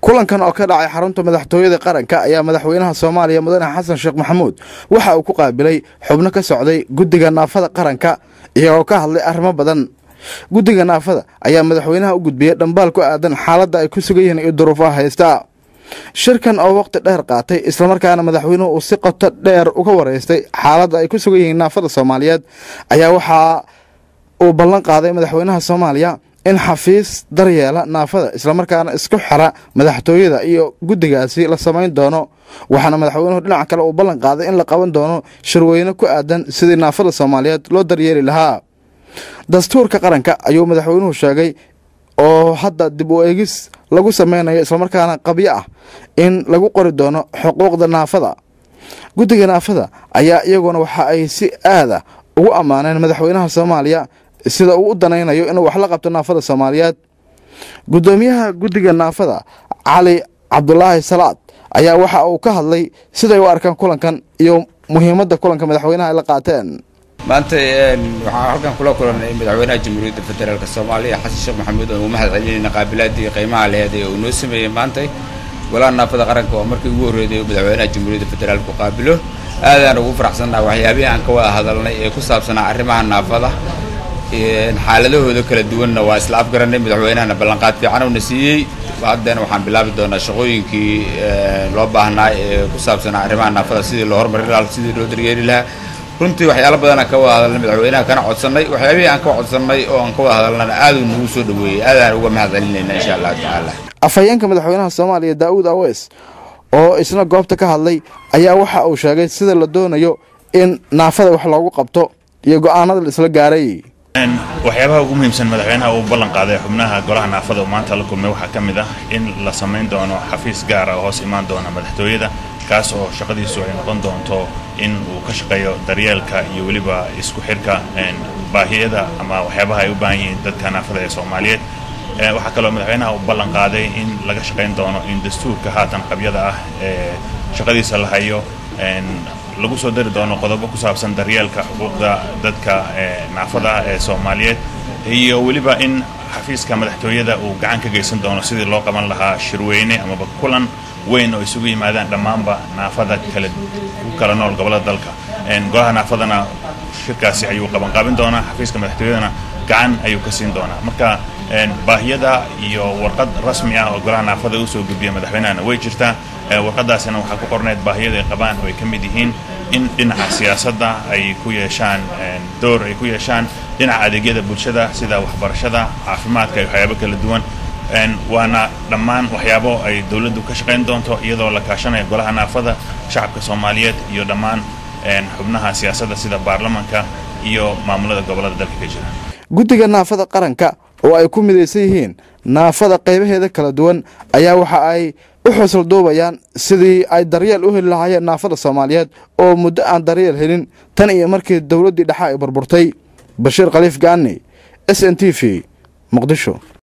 kulankan oo ka dhacay xarunta madaxtooyada qaranka ayaa madaxweynaha soomaaliya mudane xasan sheekh maxamuud waxa uu ku qaabilay xubno ka socday guddiga naafada qaranka iyagoo ka hadlay arrimo badan guddiga naafada ayaa madaxweynaha u gudbiyey dhambaal ku aadan xaaladda ay ku sugan yihiin iyo duruufaha haysta shirkan oo waqti dheer qaatay islamarkaana madaxweynuhu uu si qoto dheer uga wareystay xaaladda ay ku sugan yihiin naafada soomaaliyeed ayaa waxaa uu ballan qaaday madaxweynaha soomaaliya in xafiis daryeela naafada islamarkaana isku xira madaxtooyada iyo guddigaasi la samayn doono waxaana madaxweynuhu dhinaca kale uu ballan qaaday in la qaban doono shirweyne ku aadan sidii naafada soomaaliyeed loo daryeeli lahaa dastuurka qaranka ayuu madaxweynuhu sheegay oo hadda dib u eegis lagu sameynayo islamarkaana qabyo ah in lagu qori doono xuquuqda naafada guddiga naafada ayaa iyaguna waxa ay si aada ugu ammaaneen madaxweynaha soomaaliya sida uu u danaynayo inuu wax la qabto naafada soomaaliyeed guddoomiyaha guddiga naafada cali cabdulaahi salaad ayaa waxa uu ka hadlay siday u arkaan kulankan iyo muhiimadda kulanka madaxweynaha ay la qaateen maanta waxaan halkan kula kulannay madaxweynaha jamhuuriyadda federaalk soomaaliya xasan sheekh maxamuud oo mahad celinayna qaabilaadii qiimaha laheed ee uu noo sameeyey maantay golaha naafada qaranka oo markii ugu horreeday oo madaxweynaha jamhuuriyadda federaalk ku qaabilo aadaan ugu faraxsannaha waxyaabihii aan ka wada hadalnay ee ku saabsanaa arrimaha naafada xaaladahooda kala duwanna waa isla afgarannay madaxweynahana ballanqaad fiican uuna siiyey haddana waxaan bilaabi doonaa shaqooyinkii loo baahnaa ee ku saabsanaa arrimaha naafada sidii loo horumari lahaa sidii loo daryeeli lahaa runtii waxyaalo badanaan ka wada hadalnay madaxweynaha kana codsannay waxyaabihii aan ka codsannay oo aan ka wada hadalnana aaduu nagu soo dhaweeyey aadaan uga mahad celinayna insha allahu tacaala afhayeenka madaxweynaha soomaaliya daa'uud aweys oo isna goobta ka hadlay ayaa waxa uu sheegay sida la doonayo in naafada wax loogu qabto iyo go'aanada la isla gaaray waxyaabaha ugu muhiimsan madaxweynaha uu ballan qaaday xubnaha golaha naafada oo maanta la kulmay waxaa ka mid ah in la samayn doono xafiis gaara oo hoos imaan doona madaxtooyada kaas oo shaqadiisu ay noqon doonto in uu ka shaqeeyo daryeelka iyo weliba isku xirka baahiyada ama waxyaabaha ay u baahan yihiin dadka naafada ee soomaaliyeed waxaa kaloo madaxweynaha uu ballan qaaday in laga shaqayn doono in dastuurka haatan qabyada ah ee shaqadiisa la hayo lagu soo dari doono qodobo ku saabsan daryeelka xuquuqda dadka naafada ee soomaaliyeed iyo weliba in xafiiska madaxtooyada uu gacan ka geysan doono sidii loo qaban lahaa shirweyne amaba kulan weyn oo isugu yimaadaan dhammaanba naafada kala ku kala nool gobollada dalka golaha naafadana shirkaasi ayuu qabanqaabin doonaa xafiiska madaxtooyadana gacan ayuu ka siin doonaa marka baahiyada iyo warqad rasmi ah oo golaha naafada usoo gudbiya madaxweynahana way jirtaa warqadaasina waxaa ku qorneyd baahiyada ay qabaan oo ay ka mid yihiin in dhinaca siyaasadda ay ku yeeshaan door ay ku yeeshaan dhinaca adeegyada bulshada sida waxbarashada caafimaadka iyo waxyaabo kala duwan waana dhammaan waxyaabo ay dowladdu ka shaqayn doonto iyadoo la kaashanaya golaha naafada shacabka soomaaliyeed iyo dhammaan xubnaha siyaasadda sida baarlamanka iyo maamulada gobollada dalka ka jira guddiga naafada qaranka oo ay ku midaysan yihiin naafada qaybaheeda kala duwan ayaa waxa ay u xusul duubayaan sidii ay daryeel u heli lahaayeen naafada soomaaliyeed oo muddo aan daryeel helin tan iyo markii dowladdii dhexe ay burburtay bashiir khaliif gaani s n t v muqdisho